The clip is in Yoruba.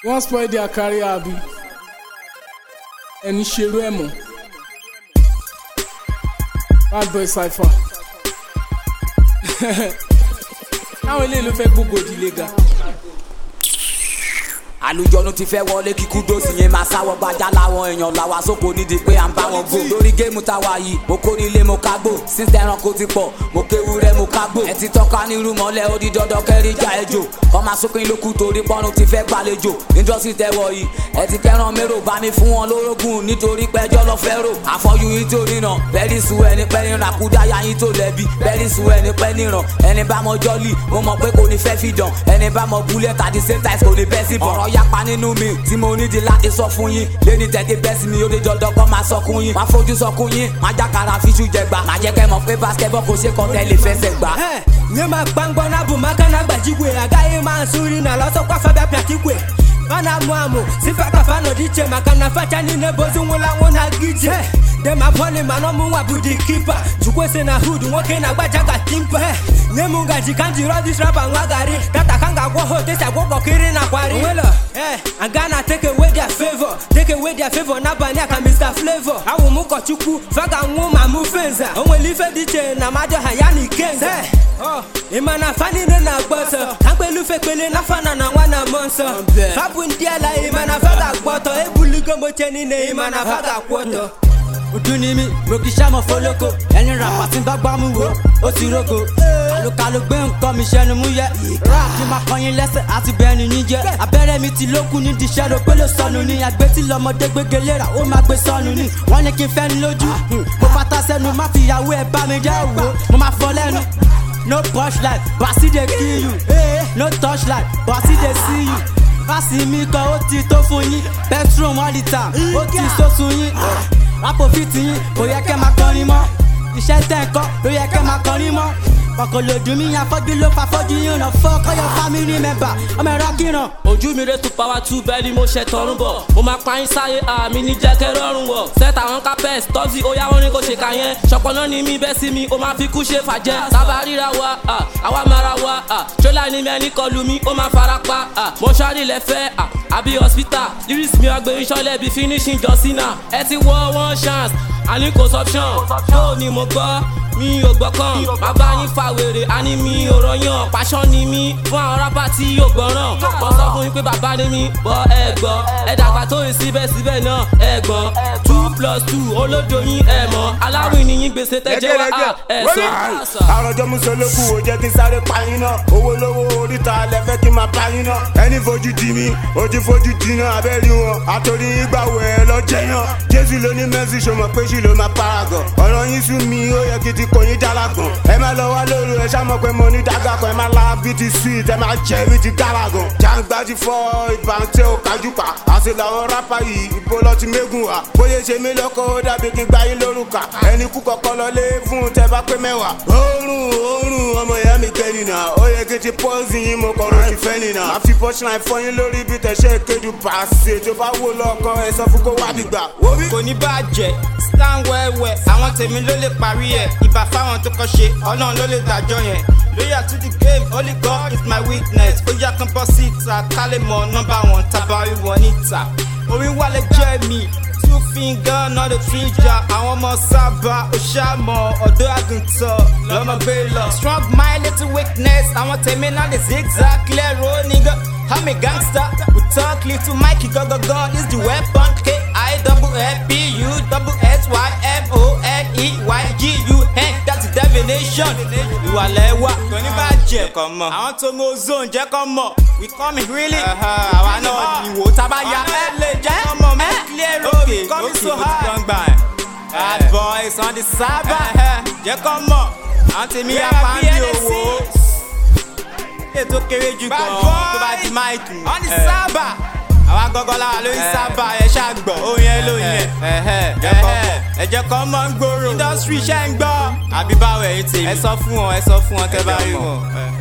wọ́n spoil their career abi ẹni ṣerú ẹ̀ mọ́ bad boy cypher táwọn eléyìí ló fẹ́ gbogbo ìdílé ga. àlùjọ̀nù ti fẹ́ wọlé kíkú dósì yẹn máa sáwọ́ gbajà láwọn èèyàn làwa sóko nídìí pé à ń bá wọn gbó. lórí géèmù táwa yìí mo kó nílé mo ká gbó sísẹ ẹranko ti pọ̀ mo kéwu rẹ mo ká gbó. ẹ ti tọ́ka nírú mọ́lẹ̀ ó di dandan kẹ́rí já ejò kọ́ máa sókè lókù torí pọ́nrún ti fẹ́ gbàlejò indọ́sí tẹ́wọ̀ yìí ẹ ti kẹ́ràn mérò bá mi fún wọn lórógùn nítorí pẹ́jọ́ lọ fẹ́ rò àfọ́jú yín tó níran bẹ́ẹ̀ni sùn ẹni pẹ́ níran àkúdáyà yín tó lẹ́bi bẹ́ẹ̀ni sùn ẹni pẹ́ níran ẹni bá mọ jọ́lì mo mọ̀ pé kò ní fẹ́ fi dàn ẹni bá mọ búlẹ̀ tàbí same time kò ní bẹ́ sí bọ̀ ọ̀rọ̀ yapa nínú mi tí mo nídìí láti sọ fún yín lẹ́ni tẹ̀tẹ̀ bẹ́ sí mi ó lè dandan kọ́ máa sọkún yín máa fojú sọkún yín máa jákàrà fíṣù jẹgba máa jẹ́ kẹ́ mọ̀ pé basketball kò ṣe kọ́tẹ́ lè fẹsẹ̀ gbà. nye ma gbangba na bụ maka na gbajigwe agaghị ma nsụ nri na lọsọkwa fabia pịatigwe ọ na-amụ amụ sifa kafa nọdụ iche maka na facha niile bụ ozu nwụrụ anwụ na gije dema bọọlụ mana ọmụ nwa bụ di kipa chukwese na hud nwoke na-agbaja ka timpa nye m ngaji ka m jiri ọdịs rapa nwa gari data ka m ga-agwọ ha otesi agwọ kọkiri na kwari nwelo ee aga na take away their favor take away their favor n'abalị a ka mr flavor awụ m ụkọchukwu faga nwụ ma mụ fenza o nwere ife dị iche na mmadụ ha ya na ikenza ị ma na fa niile na-agba ọsọ ka mkpelufe kpele na fana na nwa na mmụọ nsọ fa bụ ndị ala ị ma na fa ga-agba ọtọ ebuligo moche niile ị ma na fa ga-akwụ ọtọ ojú ni mí mo kì í ṣàmọ̀ fọlọ́kọ ẹni rà pàtí bá gbá mú wo ó ti rógo àlùkàlù gbé nǹkan mi ṣẹnu mú yẹ rap kí n máa kọyin lẹ́sẹ̀ àti bẹ́ẹ̀ni níjẹ́ abẹ́rẹ́ mi ti lókun ní di ṣẹ́rọ pé ló sọnù ní àgbẹ̀ tí lọ́mọdé gbége léra ó máa gbé sọnù ní wọ́n ní kí n fẹ́ ní lójú mo fata sẹ́nu má fi ìyàwó ẹ̀ bá mi jẹ́ òwò mo máa fọ lẹ́nu no push light basi dey kill you no touch light basi dey see you fásì mi kan ó ti tó fún yín bedroom all the time ó ti sósun yín rápò fìtì yín kò yẹ kẹ́ máa kọrin mọ́ iṣẹ́ tẹ̀ ń kọ́ ló yẹ kẹ́ máa kọrin mọ́ kọ̀kọ̀ lòdù mí afọ́jú ló fa fọ́jú yín ràn fọ́ kọ́yọ̀ family member ọmọ ẹ̀rọ kíran. ojú mi rẹ̀ tún power two bẹ́ẹ̀ ni mo ṣe tọrún bọ̀ mo máa pa yín sáyé àmì ní jẹ́kẹ́ rọrùn wọ̀ sẹ́tà àwọn capes tọ́sí ó yá wọn ní kò ṣe kà yẹn ṣọpọ̀nà ni mí bẹ́ sí mi ó máa fi kú ṣe fàjẹ́ sábà ríra wa àwa mara wa tírélà ni mi ẹni kọlu mi ó máa fara pa mọ́ṣárì lẹ́fẹ́ àbí hospital lyrics mi wá gbé iṣọ́lẹ̀ bíi finishing jọ́sínà ẹ ti wọ one chance àní kò sọ́pṣọ̀n ṣó ni mo gbọ́ mi ò gbọ́kàn bàbá yín fa wèrè àní mi ò rọyàn pàṣọ ni mí fún àwọn rábà tí yóò gbọ́ràn mo sọ fún yín pé bàbá ni mí bọ́ ẹ gbọ́ ẹ dàgbà tó yìí síbẹ̀síbẹ̀ náà ẹ gbọ́ two plus two olódo yín ẹ mọ̀ aláwìn ni yín gbèsè tẹ́jẹ́ wá à ẹ sọ. àròjọ musolókù ò jẹ́ kí n sáré payín náà owó lówó oríta lẹ́fẹ́ kí n máa payín náà ẹni fojú di mí ojú fojú di náà abẹ́rí wọn àtòrí ìgbàwọ̀ ẹ lọ́jẹ́ yàn jésù ló ní mẹ́sì ṣọmọ pé ṣì ló máa paragon ọ̀rọ̀ yín sún mi ó yẹ kí ti kò yín jalagan ẹ má lọ wá lóru ẹ ṣá mọ̀ pé mo ní dága kan ẹ má la bí ti sweet ẹ má jẹ bí ti galagan jàǹgbá ti fọ ìbàntẹ́ ò kájú pa àṣẹ làwọn rápá yìí ìbò lọ ti mégùn wa bóyá ṣe mí lọ́kọ́ ó dàbí kí n gbá yín lórúkà ẹni kú kọ́kọ́ lọlé fún tẹ bá pé mẹ́wàá oorun oorun ọmọ ìyá mi kẹ́ nìyà ó yẹ kí ti pọ́ọ̀sì yín mo kọ̀rọ̀ ti fẹ́ nìyà má fi punchline fọyín lórí bí tẹ̀sẹ̀ kéjú pàṣẹ tó bá wò lọ́kàn ẹ sọ fún kó wá dìgbà. kò ní bàjẹ́ stan wẹ́wẹ́ àwọn tèmi ló lè parí ẹ̀ ìbá fáwọn tó kọ́ ṣe ọlọ́run ló lè dájọ́ yẹn loyal to the game only god is my weakness ó yá kan bọ́ síta ká lè mọ nọ́mbà wọn tabarí wọn níta orí wálé jẹ́ mi two finger not a trigger àwọn ọmọ sábà ó ṣàmọ̀ ọ̀dọ́ àgùntàn lọ́mọ gbé lọ. strong mind little weakness àwọn tèmi náà lè zigzag clear road nigga i'm a gangster we talk little mikey gogogo is the weapon k i double f p u double s y m o n e y g u n that's the definition. ìwà lẹ́wà kò ní bàjẹ́ kọ́ mọ̀ àwọn tó mọ ozone jẹ́ kọ́ mọ̀ we come really. àwa náà ìwò tábà ya ẹ lè jẹ́ ọmọ mi clear road we come so high. bad boys on the sábà jẹ́ kọ́ mọ̀ àwọn tèmi yà pàǹdì owó ètò kéré jù gan tó bá di máìkì. on the sábà àwa gọ́gọ́ láwa lórí sábà ẹ ṣàgbọ̀ orin ẹ lóyún ẹ ẹ jẹ́ kọ́ mọ́ ń gbòòrò industry ṣẹ́ ń gbọ́ àbí báwo ẹ̀yin tèmi ẹ sọ fún wọn ẹ sọ fún wọn kẹ́ bá rí wọn.